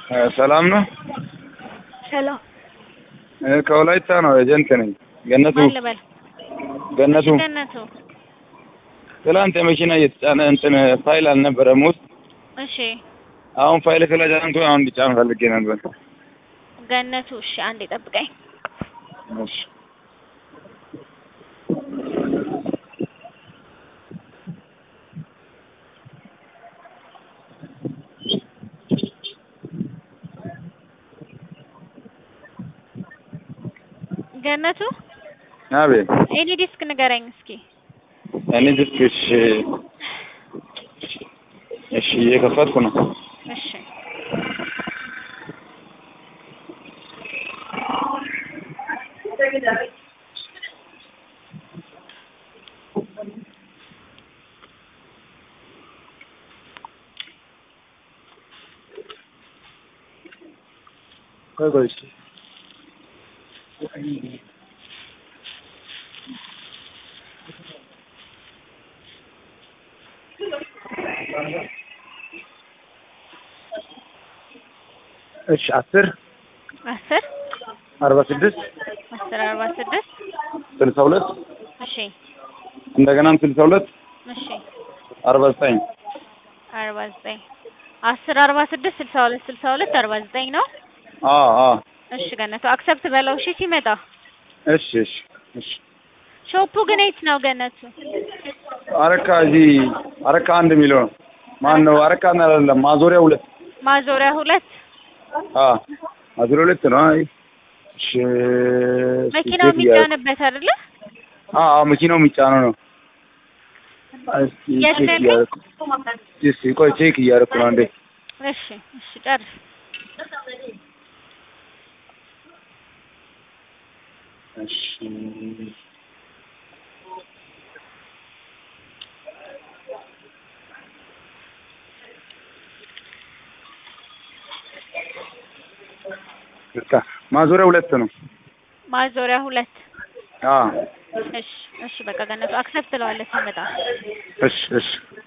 ሰላም ነው። ሰላም እ ከወላይታ ነው። ኤጀንት ነኝ። ገነቱ ማን ልበል? ገነቱ ገነቱ። ትላንት የመኪና እየተጫነ እንትን ፋይል አልነበረም ውስጥ እሺ አሁን ፋይል ስለጫንኩ አሁን እንዲጫን ፈልጌ ነበር። ገነቱ። እሺ አንዴ ጠብቀኝ። እሺ ገነቱ አቤት ኤኒ ዲስክ ንገረኝ እስኪ። እኔ ድስክ እሺ እሺ እየከፈትኩ ነው። እሺ ቆይ ቆይ እስኪ እሺ አስር አስር አርባ ስድስት አስር አርባ ስድስት ስልሳ ሁለት እሺ እንደገናም ስልሳ ሁለት እሺ አርባ ዘጠኝ አርባ ዘጠኝ አስር አርባ ስድስት ስልሳ ሁለት ስልሳ ሁለት አርባ ዘጠኝ ነው። አዎ አዎ እሺ ገነቱ አክሰፕት በለው። እሺ ሲመጣ እሺ እሺ እሺ ሾፑ ግን የት ነው ገነቱ? አረካ እዚህ አረካ አንድ የሚለው ነው። ማን ነው? አረካ አይደለም ማዞሪያ ሁለት ማዞሪያ ሁለት አ ማዞሪያ ሁለት ነው። አይ እሺ መኪናው የሚጫንበት አይደለ? አ አ መኪናው የሚጫነው ነው። እስኪ የት ቼክ ነው እያደረኩ እስኪ ቆይ ቼክ እያደረኩ ነው አንዴ። እሺ እሺ ጨርስ። እሺ በቃ ማዞሪያ ሁለት ነው። ማዞሪያ ሁለት አ እሺ እሺ በቃ ገነቱ አክሰፕት ትለዋለህ ሲመጣ። እሺ እሺ